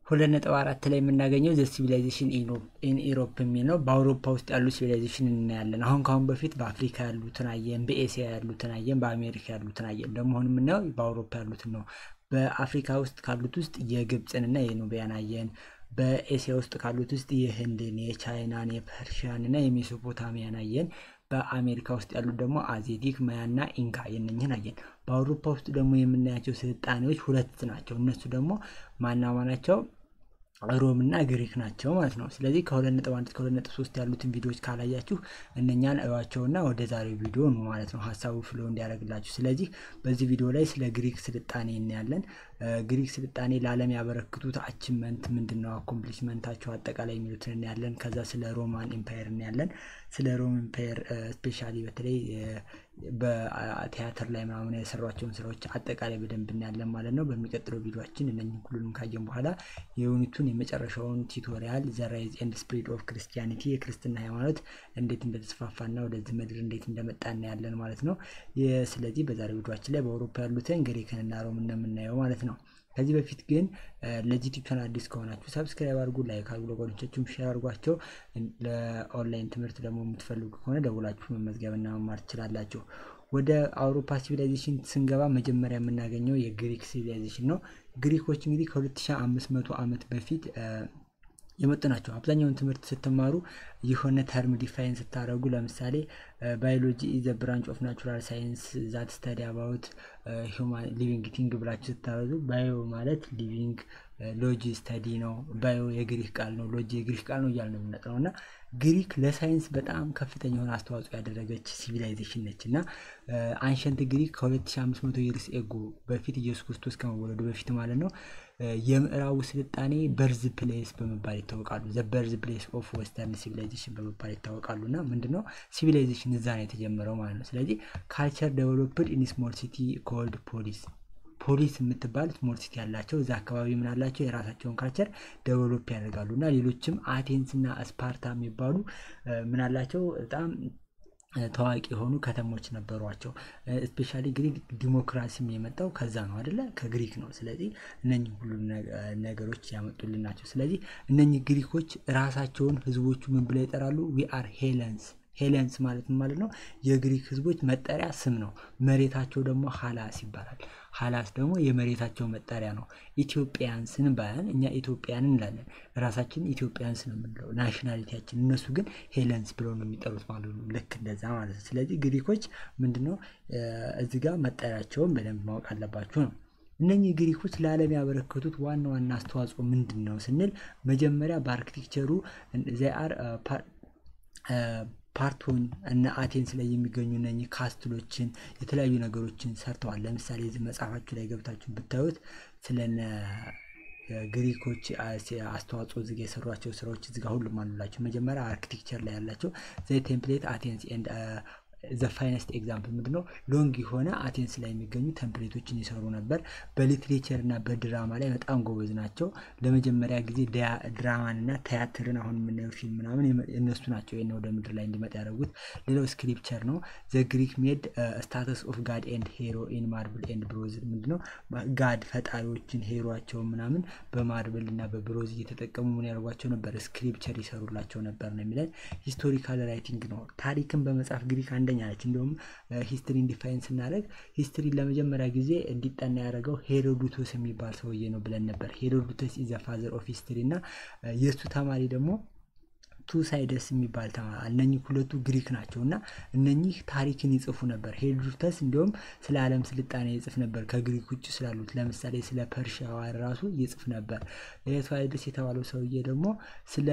ሁለት ነጥብ አራት ላይ የምናገኘው ዘ ሲቪላይዜሽን ኢን ኢሮፕ የሚል ነው። በአውሮፓ ውስጥ ያሉ ሲቪላይዜሽን እናያለን። አሁን ከአሁን በፊት በአፍሪካ ያሉትን አየን፣ በኤስያ ያሉትን አየን፣ በአሜሪካ ያሉትን አየን። ደግሞ አሁን የምናየው በአውሮፓ ያሉትን ነው። በአፍሪካ ውስጥ ካሉት ውስጥ የግብፅንና የኑቢያን አየን። በኤስያ ውስጥ ካሉት ውስጥ የህንድን፣ የቻይናን፣ የፐርሺያን እና የሜሶፖታሚያን አየን። በአሜሪካ ውስጥ ያሉት ደግሞ አዜቲክ፣ ማያና ኢንካ የነኝህን አየን። በአውሮፓ ውስጥ ደግሞ የምናያቸው ስልጣኔዎች ሁለት ናቸው። እነሱ ደግሞ ማናማ ናቸው? ሮም እና ግሪክ ናቸው ማለት ነው። ስለዚህ ከሁለት ነጥብ አንድ እስከ ሁለት ነጥብ ሶስት ያሉትን ቪዲዮዎች ካላያችሁ እነኛን እዩዋቸውና ወደ ዛሬው ቪዲዮ ነው ማለት ነው ሀሳቡ ፍሎ እንዲያደርግላችሁ። ስለዚህ በዚህ ቪዲዮ ላይ ስለ ግሪክ ስልጣኔ እናያለን። ግሪክ ስልጣኔ ለዓለም ያበረክቱት አችመንት ምንድን ነው፣ አኮምፕሊሽመንታቸው አጠቃላይ የሚሉትን እናያለን። ከዛ ስለ ሮማን ኤምፓየር እናያለን። ስለ ሮም ኤምፓየር ስፔሻሊ በተለይ በቲያትር ላይ ምናምን የሰሯቸውን ስራዎች አጠቃላይ በደንብ እናያለን ማለት ነው። በሚቀጥለው ቪዲዮችን እነኝህ ሁሉንም ካየን በኋላ የዩኒቱን የመጨረሻውን ቱቶሪያል ዘ ራይዝ ኤንድ ስፕሪድ ኦፍ ክርስቲያኒቲ የክርስትና ሃይማኖት እንዴት እንደተስፋፋና ወደዚህ ምድር እንዴት እንደመጣ እናያለን ማለት ነው። ስለዚህ በዛሬው ቪዲዮችን ላይ በአውሮፓ ያሉትን ግሪክንና ሮም እንደምናየው ማለት ነው። ከዚህ በፊት ግን ለዚህ ዩቲዩብ ቻናል አዲስ ከሆናችሁ ሰብስክራይብ አድርጉ፣ ላይክ አድርጉ፣ ለጓደኞቻችሁም ሼር አድርጓቸው። ለኦንላይን ትምህርት ደግሞ የምትፈልጉ ከሆነ ደውላችሁ መመዝገብና መማር ትችላላችሁ። ወደ አውሮፓ ሲቪላይዜሽን ስንገባ መጀመሪያ የምናገኘው የግሪክ ሲቪላይዜሽን ነው። ግሪኮች እንግዲህ ከ2500 ዓመት በፊት የመጡ ናቸው። አብዛኛውን ትምህርት ስትማሩ የሆነ ተርም ዲፋይን ስታደረጉ ለምሳሌ ባዮሎጂ ኢዘ ብራንች ኦፍ ናቹራል ሳይንስ ዛት ስተዲ አባውት ሂውማን ሊቪንግ ቲንግ ብላችሁ ስታበዙ ባዮ ማለት ሊቪንግ፣ ሎጂ ስተዲ ነው። ባዮ የግሪክ ቃል ነው፣ ሎጂ የግሪክ ቃል ነው እያል ነው የምንጠራው እና ግሪክ ለሳይንስ በጣም ከፍተኛ የሆነ አስተዋጽኦ ያደረገች ሲቪላይዜሽን ነች እና አንሸንት ግሪክ ከ2500 ይርስ ኤጎ በፊት ኢየሱስ ክርስቶስ ከመወለዱ በፊት ማለት ነው የምዕራቡ ስልጣኔ በርዝ ፕሌስ በመባል ይታወቃሉ። ዘ በርዝ ፕሌስ ኦፍ ዌስተርን ሲቪላይዜሽን በመባል ይታወቃሉ እና ምንድነው ሲቪላይዜሽን እዛ ነው የተጀመረው ማለት ነው። ስለዚህ ካልቸር ዴቨሎፕድ ኢን ስሞል ሲቲ ኮልድ ፖሊስ ፖሊስ የምትባል ስሞል ሲቲ ያላቸው እዛ አካባቢ ምን አላቸው የራሳቸውን ካልቸር ዴቨሎፕ ያደርጋሉ እና ሌሎችም አቴንስ እና ስፓርታ የሚባሉ ምን አላቸው በጣም ታዋቂ የሆኑ ከተሞች ነበሯቸው። ስፔሻሊ ግሪክ ዲሞክራሲም የመጣው ከዛ ነው አደለ? ከግሪክ ነው። ስለዚህ እነኚህ ሁሉ ነገሮች ያመጡልን ናቸው። ስለዚህ እነኚህ ግሪኮች ራሳቸውን ህዝቦቹ ምን ብለው ይጠራሉ? ዊ አር ሄለንስ ሄለንስ ማለት ማለት ነው የግሪክ ህዝቦች መጠሪያ ስም ነው። መሬታቸው ደግሞ ሀላስ ይባላል። ሀላስ ደግሞ የመሬታቸው መጠሪያ ነው። ኢትዮጵያንስን ባያን እኛ ኢትዮጵያን እንላለን። ራሳችን ኢትዮጵያንስ ነው የምንለው ናሽናሊቲያችን። እነሱ ግን ሄለንስ ብለው ነው የሚጠሩት ማለት ነው። ልክ እንደዛ ማለት ነው። ስለዚህ ግሪኮች ምንድነው እዚህ ጋር መጠሪያቸውን በደንብ ማወቅ አለባችሁ ነው። እነኚህ ግሪኮች ለዓለም ያበረከቱት ዋና ዋና አስተዋጽኦ ምንድን ነው ስንል መጀመሪያ በአርኪቴክቸሩ ዚአር ፓርቶን እና አቴንስ ላይ የሚገኙ እነኚህ ካስትሎችን የተለያዩ ነገሮችን ሰርተዋል። ለምሳሌ እዚህ መጽሐፋችሁ ላይ ገብታችሁ ብታዩት ስለነ ግሪኮች አስተዋጽኦ እዚጋ የሰሯቸው ስራዎች እዚጋ ሁሉም አሉላቸው። መጀመሪያ አርኪቴክቸር ላይ ያላቸው ዘ ቴምፕሌት አቴንስ ኤንድ ዘ ፋይነስት ኤግዛምፕል ምንድነው? ሎንግ የሆነ አቴንስ ላይ የሚገኙ ተምፕሌቶችን ይሰሩ ነበር። በሊትሬቸር እና በድራማ ላይ በጣም ጎበዝ ናቸው። ለመጀመሪያ ጊዜ ድራማን እና ቲያትርን አሁን የምናየው ፊልም ምናምን እነሱ ናቸው ይህን ወደ ምድር ላይ እንዲመጣ ያደረጉት። ሌላው ስክሪፕቸር ነው። ዘ ግሪክ ሜድ ስታተስ ኦፍ ጋድ ኤንድ ሄሮ ኢን ማርብል ኤንድ ብሮዝ ምንድነው? ጋድ ፈጣሪዎችን ሄሮቸውን ምናምን በማርብል እና በብሮዝ እየተጠቀሙ ምን ያደርጓቸው ነበር? ስክሪፕቸር ይሰሩላቸው ነበር ነው የሚለን። ሂስቶሪካል ራይቲንግ ነው። ታሪክን በመጽሐፍ ግሪክ አንደኛ ነች። እንዲሁም ሂስትሪን ዲፋይን ስናደርግ ሂስትሪ ለመጀመሪያ ጊዜ እንዲጠና ያደረገው ሄሮዱቶስ የሚባል ሰውዬ ነው ብለን ነበር። ሄሮዱቶስ ኢዘ ፋዘር ኦፍ ሂስትሪ እና የእሱ ተማሪ ደግሞ ቱሳይደስ የሚባል ተማሪ እነኚህ ሁለቱ ግሪክ ናቸው እና እነኚህ ታሪክን ይጽፉ ነበር። ሄሮዶተስ እንዲሁም ስለ ዓለም ስልጣኔ ይጽፍ ነበር ከግሪክ ውጭ ስላሉት ለምሳሌ ስለ ፐርሺያ ራሱ ይጽፍ ነበር። ቱሳይደስ የተባለው ሰውዬ ደግሞ ስለ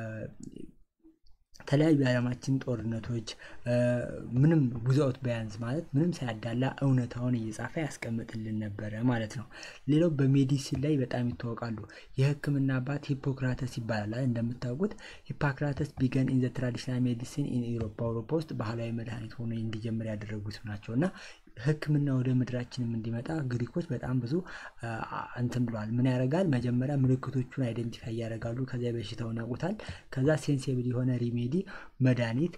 የተለያዩ የዓለማችን ጦርነቶች ምንም ጉዛውት በያንስ ማለት ምንም ሳያዳላ እውነታውን እየጻፈ ያስቀምጥልን ነበረ ማለት ነው። ሌላው በሜዲሲን ላይ በጣም ይታወቃሉ። የሕክምና አባት ሂፖክራተስ ይባላል። እንደምታውቁት ሂፖክራተስ ቢገን ኢን ዘ ትራዲሽናል ሜዲሲን ኢን ኢሮፕ በአውሮፓ ውስጥ ባህላዊ መድኃኒት ሆኖ እንዲጀምር ያደረጉት ናቸው እና ሕክምና ወደ ምድራችንም እንዲመጣ ግሪኮች በጣም ብዙ እንትን ብለዋል። ምን ያደርጋል? መጀመሪያ ምልክቶቹን አይደንቲፋይ ያደርጋሉ። ከዚያ በሽታውን ያውቁታል። ከዛ ሴንሲብል የሆነ ሪሜዲ መድኃኒት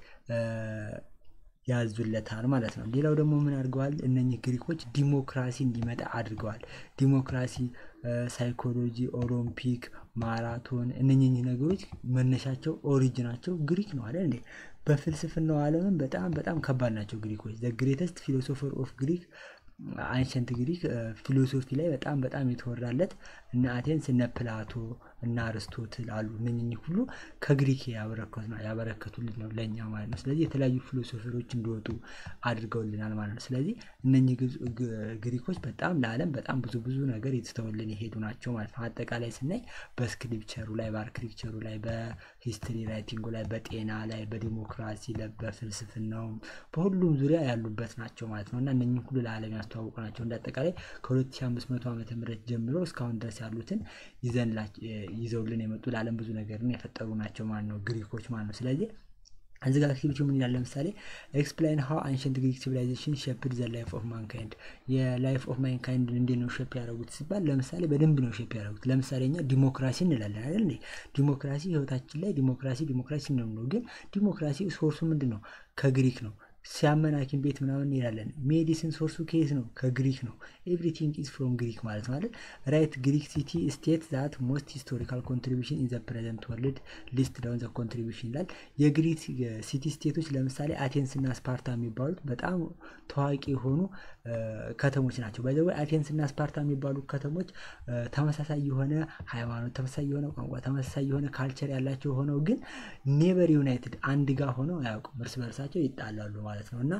ያዙለታል ማለት ነው። ሌላው ደግሞ ምን አድርገዋል? እነኚህ ግሪኮች ዲሞክራሲ እንዲመጣ አድርገዋል። ዲሞክራሲ ሳይኮሎጂ፣ ኦሎምፒክ፣ ማራቶን እነኚህ ነገሮች መነሻቸው ኦሪጅናቸው ግሪክ ነው አይደል እንዴ? በፍልስፍናው ዓለምም በጣም በጣም ከባድ ናቸው ግሪኮች። ዘ ግሬተስት ፊሎሶፈር ኦፍ ግሪክ አንሸንት ግሪክ ፊሎሶፊ ላይ በጣም በጣም የተወራለት እነ አቴንስ እነ ፕላቶ እና አርስቶትል አሉ። እነኝህ ሁሉ ከግሪክ ያበረከቱልን ነው ለእኛ ማለት ነው። ስለዚህ የተለያዩ ፊሎሶፈሮች እንዲወጡ አድርገውልናል ማለት ነው። ስለዚህ እነኚህ ግሪኮች በጣም ለዓለም በጣም ብዙ ብዙ ነገር የተተውልን የሄዱ ናቸው ማለት ነው። አጠቃላይ ስናይ በስክሪፕቸሩ ላይ፣ በአርክቴክቸሩ ላይ፣ በሂስትሪ ራይቲንጉ ላይ፣ በጤና ላይ፣ በዲሞክራሲ ላይ፣ በፍልስፍናውም በሁሉም ዙሪያ ያሉበት ናቸው ማለት ነው እና እነኝህ ሁሉ ለዓለም ያስተዋውቁ ናቸው። እንደ አጠቃላይ ከ2500 ዓመተ ምህረት ጀምሮ እስካሁን ድረስ ያሉትን ይዘውልን የመጡ ለዓለም ብዙ ነገርን የፈጠሩ ናቸው ማለት ነው ግሪኮች ማለት ነው። ስለዚህ እዚህ ጋር አክቲቪቲ ምን ይላል? ለምሳሌ ኤክስፕላይን ሃው አንሸንት ግሪክ ሲቪላይዜሽን ሼፕድ ዘ ላይፍ ኦፍ ማንካይንድ የላይፍ ኦፍ ማንካይንድ እንዴት ነው ሼፕ ያደረጉት ሲባል ለምሳሌ በደንብ ነው ሼፕ ያደረጉት። ለምሳሌ እኛ ዲሞክራሲ እንላለን አይደል እንዴ? ዲሞክራሲ ህይወታችን ላይ ዲሞክራሲ ዲሞክራሲ ነው። ግን ዲሞክራሲ ሶርሱ ምንድን ነው? ከግሪክ ነው። ሲያመን ሐኪም ቤት ምናምን እንሄዳለን። ሜዲሲን ሶርሱ ከየት ነው? ከግሪክ ነው። ኤቭሪቲንግ ኢዝ ፍሮም ግሪክ ማለት ማለት ራይት ግሪክ ሲቲ ስቴት ዛት ሞስት ሂስቶሪካል ኮንትሪቢሽን ኢን ዘ ፕሬዘንት ወርልድ ሊስት ዳውን ዘ ኮንትሪቢሽን ይላል። የግሪክ ሲቲ ስቴቶች ለምሳሌ አቴንስ እና ስፓርታ የሚባሉት በጣም ታዋቂ የሆኑ ከተሞች ናቸው። በዚ አቴንስ እና ስፓርታ የሚባሉ ከተሞች ተመሳሳይ የሆነ ሃይማኖት፣ ተመሳሳይ የሆነ ቋንቋ፣ ተመሳሳይ የሆነ ካልቸር ያላቸው ሆነው ግን ኔቨር ዩናይትድ አንድ ጋር ሆነው አያውቁም። እርስ በርሳቸው ይጣላሉ ማለት ነው እና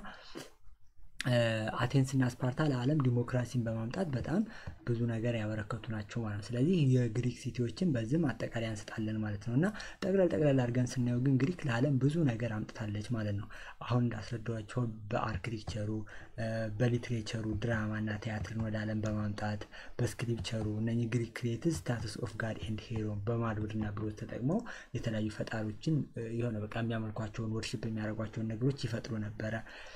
አቴንስ እና ስፓርታ ለዓለም ዲሞክራሲን በማምጣት በጣም ብዙ ነገር ያበረከቱ ናቸው ማለት ነው። ስለዚህ የግሪክ ሲቲዎችን በዚህም አጠቃላይ አንስጣለን ማለት ነው እና ጠቅለል ጠቅለል አድርገን ስናየው ግን ግሪክ ለዓለም ብዙ ነገር አምጥታለች ማለት ነው። አሁን እንዳስረዳኋቸው በአርክቴክቸሩ፣ በሊትሬቸሩ ድራማ እና ቲያትርን ወደ ዓለም በማምጣት በስክሪፕቸሩ እነኚህ ግሪክ ክሬትስ ስታትስ ኦፍ ጋድ ኤንድ ሄሮ በማድወድ እና ብሎት ተጠቅመው የተለያዩ ፈጣሪዎችን የሆነ በቃ የሚያመልኳቸውን ወርሽፕ የሚያደርጓቸውን ነገሮች ይፈጥሩ ነበረ።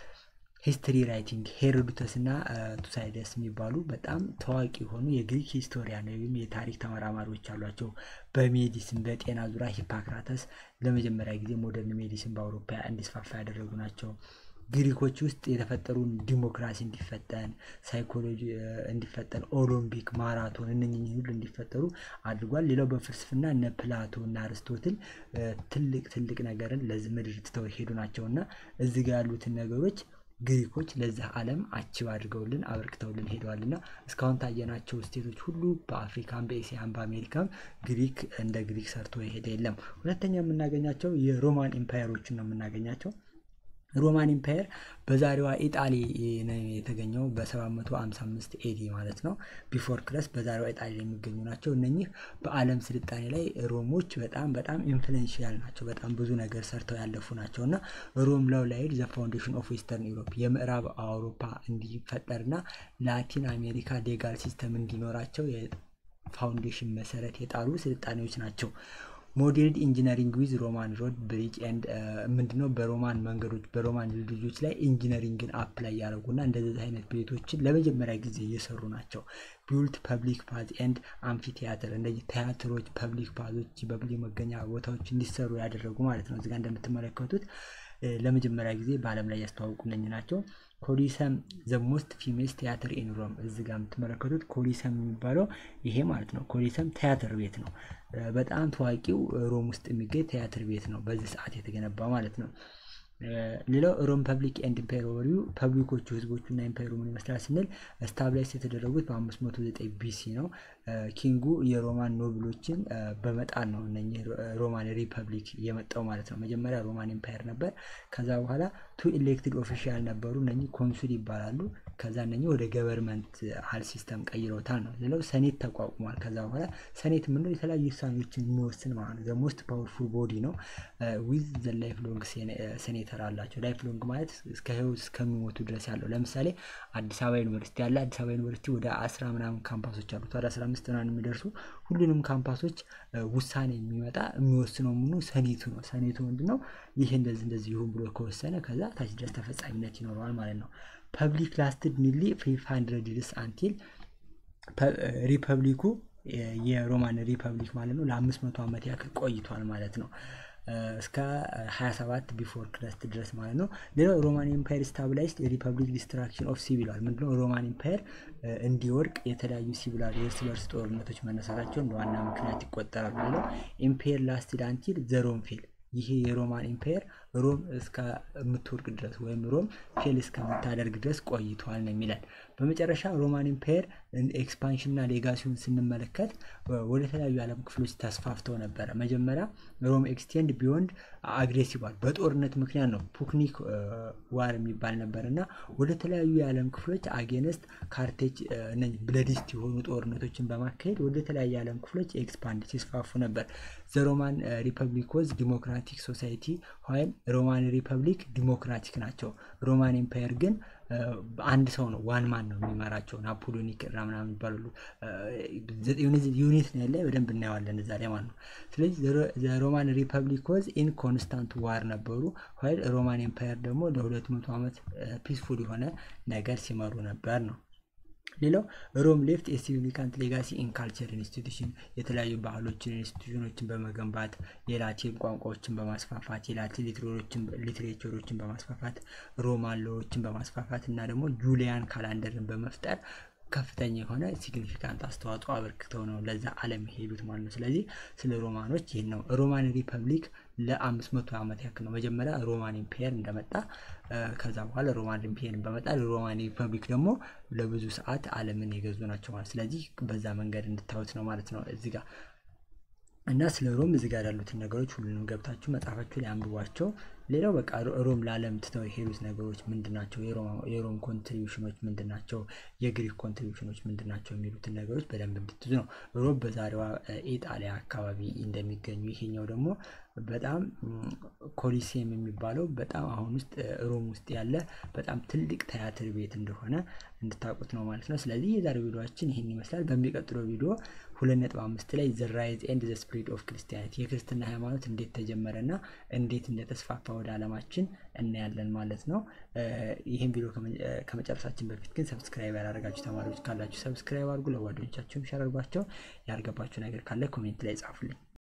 ሂስትሪ ራይቲንግ ሄሮዶተስ እና ቱሳይደስ የሚባሉ በጣም ታዋቂ የሆኑ የግሪክ ሂስቶሪያን ወይም የታሪክ ተመራማሪዎች አሏቸው። በሜዲሲን በጤና ዙሪያ ሂፓክራተስ ለመጀመሪያ ጊዜ ሞደርን ሜዲሲን በአውሮፓ እንዲስፋፋ ያደረጉ ናቸው። ግሪኮች ውስጥ የተፈጠሩን ዲሞክራሲ እንዲፈጠን፣ ሳይኮሎጂ እንዲፈጠን፣ ኦሎምፒክ፣ ማራቶን እነኝህ ሁሉ እንዲፈጠሩ አድርጓል። ሌላው በፍልስፍና እነ ፕላቶ እና አርስቶትል ትልቅ ትልቅ ነገርን ለዚህ ምድር ትተው ሄዱ ናቸው እና እዚህ ጋር ያሉትን ነገሮች ግሪኮች ለዚህ ዓለም አችብ አድርገውልን አበርክተውልን ሄደዋልና እስካሁን ታየናቸው ስቴቶች ሁሉ በአፍሪካም በኤስያም በአሜሪካም ግሪክ እንደ ግሪክ ሰርቶ የሄደ የለም። ሁለተኛ የምናገኛቸው የሮማን ኢምፓየሮችን ነው የምናገኛቸው። ሮማን ኢምፓየር በዛሬዋ ኢጣሊ ነው የተገኘው በ755 ኤዲ ማለት ነው ቢፎር ክረስ በዛሬዋ ኢጣሊ የሚገኙ ናቸው። እነኚህ በዓለም ስልጣኔ ላይ ሮሞች በጣም በጣም ኢንፍሉዌንሺያል ናቸው። በጣም ብዙ ነገር ሰርተው ያለፉ ናቸው እና ሮም ላው ላይድ ዘ ፋውንዴሽን ኦፍ ዌስተርን ዩሮፕ የምዕራብ አውሮፓ እንዲፈጠርና ላቲን አሜሪካ ሌጋል ሲስተም እንዲኖራቸው ፋውንዴሽን መሰረት የጣሉ ስልጣኔዎች ናቸው። ሞዴልድ ኢንጂነሪንግ ዊዝ ሮማን ሮድ ብሪጅ ኤንድ ምንድነው በሮማን መንገዶች በሮማን ድልድዮች ላይ ኢንጂነሪንግን አፕ ላይ ያደረጉና እንደዚህ አይነት ቤቶችን ለመጀመሪያ ጊዜ እየሰሩ ናቸው። ቢውልት ፐብሊክ ፓዝ ኤንድ አምፊ ቲያትር እንደዚህ ቲያትሮች፣ ፐብሊክ ፓዞች፣ በብሊ መገኛ ቦታዎች እንዲሰሩ ያደረጉ ማለት ነው። እዚጋ እንደምትመለከቱት ለመጀመሪያ ጊዜ በዓለም ላይ ያስተዋውቁ እነኝ ናቸው። ኮሊሰም ዘ ሞስት ፊሜስ ቲያትር ኢን ሮም እዚህ ጋር የምትመለከቱት ኮሊሰም የሚባለው ይሄ ማለት ነው። ኮሊሰም ቲያትር ቤት ነው። በጣም ታዋቂው ሮም ውስጥ የሚገኝ ቲያትር ቤት ነው፣ በዚህ ሰዓት የተገነባ ማለት ነው። ሌላው ሮም ፐብሊክ ኤንድ ኢምፓየር ኦቨርቪው ፐብሊኮቹ ህዝቦቹና ኢምፓየሩ ምን ይመስላል ስንል ስታብላይስ የተደረጉት በ509 ቢሲ ነው። ኪንጉ የሮማን ኖብሎችን በመጣል ነው እነኚህ ሮማን ሪፐብሊክ የመጣው ማለት ነው። መጀመሪያ ሮማን ኢምፓየር ነበር። ከዛ በኋላ ቱ ኢሌክትድ ኦፊሻል ነበሩ፣ እነኚህ ኮንሱል ይባላሉ። ከዛ እነኚህ ወደ ገቨርንመንት ሀል ሲስተም ቀይረውታል ነው። ሌላው ሰኔት ተቋቁሟል። ከዛ በኋላ ሰኔት የምንለው የተለያዩ ውሳኔዎችን የሚወስን ማለት ነው። ሞስት ፓወርፉል ቦዲ ነው። ዊዝ ዘ ላይፍ ሎንግ ሴኔተር አላቸው። ላይፍ ሎንግ ማለት እስከ ህይወት እስከሚሞቱ ድረስ ያለው። ለምሳሌ አዲስ አበባ ዩኒቨርሲቲ ያለ አዲስ አበባ ዩኒቨርሲቲ ወደ አስራ ምናምን ካምፓሶች አሉት ወደ አስራ አምስት ምናምን የሚደርሱ ሁሉንም ካምፓሶች ውሳኔ የሚመጣ የሚወስነው ምኑ ሰኔቱ ነው። ሰኔቱ ምንድን ነው? ይህ እንደዚህ እንደዚህ ይሁን ብሎ ከወሰነ ከዛ ታች ድረስ ተፈጻሚነት ይኖረዋል ማለት ነው። ፐብሊክ ላስትድ ኒርሊ ፋይቭ ሀንድረድ ይርስ አንቲል ሪፐብሊኩ የሮማን ሪፐብሊክ ማለት ነው ለአምስት መቶ ዓመት ያክል ቆይቷል ማለት ነው። እስከ 27 ቢፎር ክረስት ድረስ ማለት ነው። ሌላው ሮማን ኤምፓየር ስታብላይዝድ የሪፐብሊክ ዲስትራክሽን ኦፍ ሲቪላር ምንድነው? ሮማን ኤምፓየር እንዲወርቅ የተለያዩ ሲቪላር የእርስ በርስ ጦርነቶች መነሳታቸው እንደ ዋና ምክንያት ይቆጠራሉ። ሌላው ኤምፓየር ላስትድ አንቲል ዘ ሮም ፌል ይሄ የሮማን ኢምፓየር ሮም እስከምትወርቅ ድረስ ወይም ሮም ፌል እስከምታደርግ ድረስ ቆይቷል ነው የሚለን። በመጨረሻ ሮማን ኢምፓየር ኤክስፓንሽንና ሌጋሲውን ስንመለከት ወደ ተለያዩ የዓለም ክፍሎች ተስፋፍተው ነበረ። መጀመሪያ ሮም ኤክስቴንድ ቢዮንድ አግሬሲቫል በጦርነት ምክንያት ነው ፑክኒክ ዋር የሚባል ነበር እና ወደ ተለያዩ የዓለም ክፍሎች አጌነስት ካርቴጅ ብለዲስት የሆኑ ጦርነቶችን በማካሄድ ወደ ተለያዩ የዓለም ክፍሎች ኤክስፓንድ ሲስፋፉ ነበር። ዘ ሮማን ሪፐብሊክ ወዝ ዲሞክራቲክ ሶሳይቲ ኋይል ሮማን ሪፐብሊክ ዲሞክራቲክ ናቸው። ሮማን ኤምፓየር ግን አንድ ሰው ነው ዋን ማን ነው የሚመራቸው። ናፖሊዮኒክ ምናምን ይባላሉ። ዩኒት ነው ያለ በደንብ እናየዋለን እዛ ላይ ማለት ነው። ስለዚህ ሮማን ሪፐብሊክ ወዝ ኢን ኮንስታንት ዋር ነበሩ። ኋይል ሮማን ኤምፓየር ደግሞ ለሁለት መቶ ዓመት ፒስፉል የሆነ ነገር ሲመሩ ነበር ነው። ሌላው ሮም ሌፍት የሲግኒፊካንት ሌጋሲ ኢን ካልቸር ኢንስቲቱሽን የተለያዩ ባህሎችን ኢንስቲቱሽኖችን በመገንባት የላቲን ቋንቋዎችን በማስፋፋት የላቲን ሊትሬቸሮችን በማስፋፋት ሮማን ሎዎችን በማስፋፋት እና ደግሞ ጁሊያን ካላንደርን በመፍጠር ከፍተኛ የሆነ ሲግኒፊካንት አስተዋጽኦ አበርክተው ነው ለዛ ዓለም የሄዱት ማለት ነው። ስለዚህ ስለ ሮማኖች ይህን ነው። ሮማን ሪፐብሊክ ለአምስት መቶ ዓመት ያክል ነው። መጀመሪያ ሮማን ኢምፔየር እንደመጣ ከዛ በኋላ ሮማን ኢምፔየር በመጣ ሮማን ሪፐብሊክ ደግሞ ለብዙ ሰዓት ዓለምን የገዙ ናቸው ማለት ስለዚህ በዛ መንገድ እንድታዩት ነው ማለት ነው እዚህ ጋር እና ስለ ሮም እዚህ ጋር ያሉትን ነገሮች ሁሉንም ገብታችሁ መጽሐፋችሁ ላይ አንብቧቸው። ሌላው በቃ ሮም ለዓለም ትተው የሄዱት ነገሮች ምንድን ናቸው? የሮም ኮንትሪቢሽኖች ምንድን ናቸው? የግሪክ ኮንትሪቢሽኖች ምንድን ናቸው? የሚሉትን ነገሮች በደንብ እንድትዙ ነው። ሮም በዛሬዋ ኢጣሊያ አካባቢ እንደሚገኙ ይሄኛው ደግሞ በጣም ኮሊሴም የሚባለው በጣም አሁን ውስጥ ሮም ውስጥ ያለ በጣም ትልቅ ቲያትር ቤት እንደሆነ እንድታውቁት ነው ማለት ነው። ስለዚህ የዛሬው ቪዲዮችን ይህን ይመስላል። በሚቀጥለው ቪዲዮ ሁለት ነጥብ አምስት ላይ ዘ ራይዝ ኤንድ ዘ ስፕሪድ ኦፍ ክርስቲያኒቲ የክርስትና ሃይማኖት እንዴት ተጀመረና እንዴት እንደተስፋፋ ወደ ዓለማችን እናያለን ማለት ነው። ይህን ቪዲዮ ከመጨረሳችን በፊት ግን ሰብስክራይብ ያላደረጋችሁ ተማሪዎች ካላችሁ ሰብስክራይብ አድርጉ። ለጓደኞቻችሁም ሸር አድርጓቸው። ያልገባችሁ ነገር ካለ ኮሜንት ላይ ጻፉልኝ።